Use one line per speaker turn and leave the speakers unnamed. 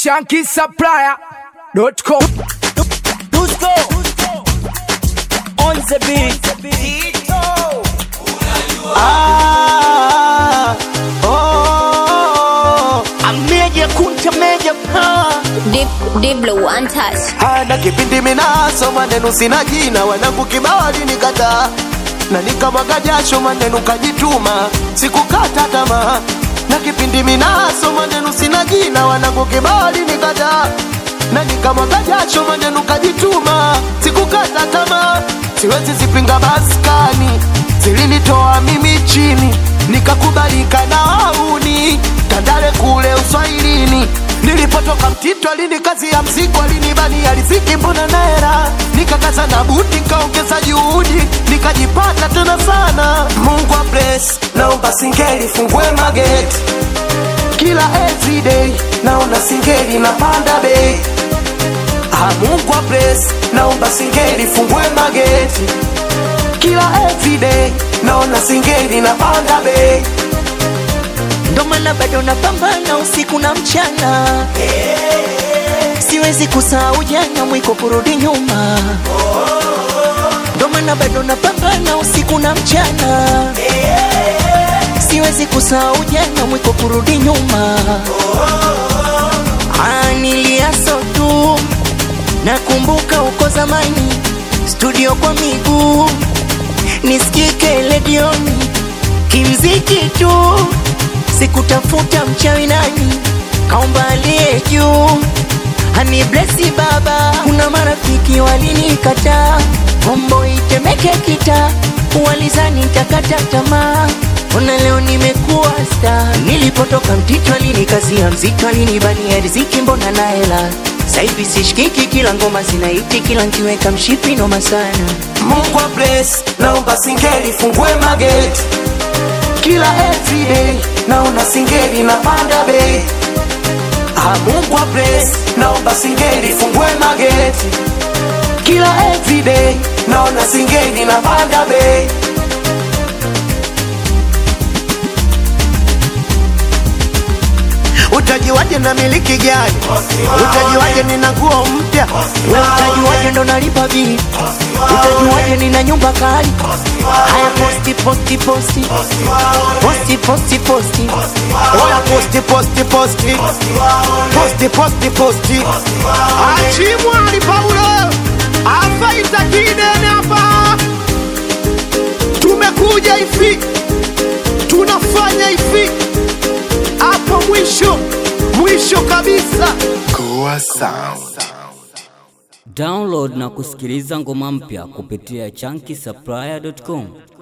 shankisupplier.com
Dusko on the beat. Ah, oh, ameja kunta meja pa
Deep, deep blue, untouched.
hana kipindi minaso maneno sina jina wanangu kibao alinikataa na nikamwaga jasho maneno kajituma sikukata tamaa na kipindi minaso maneno sina jina wanangu kibao alinikataa na nikamwaga jasho maneno kajituma sikukata tamaa siwezi zipinga maskani zilinitoa mimi chini nikakubalika na wauni tandale kule uswahilini nilipotoka mtito alini kazi ya mzigo alinibani aliziki mbona naera nikakaza na buti nikaongeza juhudi nikajipata tena sana mungu wa bless naomba singeli fungue mageti kila everyday naona singeli napanda bei Ah, Mungu wa bless naomba singeli fungue mageti kila everyday naona singeli napanda bei
ndo maana bado napambana usiku na mchana siwezi kusahau jana mwiko kurudi nyuma ndo maana bado napambana usiku na mchana siwezi kusahau jana mwiko kurudi nyuma Ah, niliaso tu nakumbuka uko zamani studio kwa miguu nisikike ledioni kimziki tu sikutafuta mchawi nani kaomba aliye juu hani blesi baba kuna marafiki walinikataa kombo itemeke kita walizani takata tamaa ona leo nimekuwa sta nilipotoka mtito alinikazia mzito alinibania riziki mbona na hela saivi sishikiki kila ngoma zinaiti kila nkiweka mshipi noma sana
Mungu wa bless naomba singeli fungue mageti kila everyday naona singeli napanda bei Ah, Mungu wa bless naomba singeli fungue mageti kila everyday naona singeli napanda bei utajiwaje na miliki gani utajiwaje nina nguo mpya
we utajuaje ndo nalipa bili utajuaje nina nyumba kali haya posti posti posti posti posti posti
Oya posti posti posti posti posti posti achimwali Paulo afaita kidene hapa tumekuja hivi tunafanya hivi hapo mwisho mwisho kabisa
Download na kusikiliza ngoma mpya kupitia chunky supplier.com.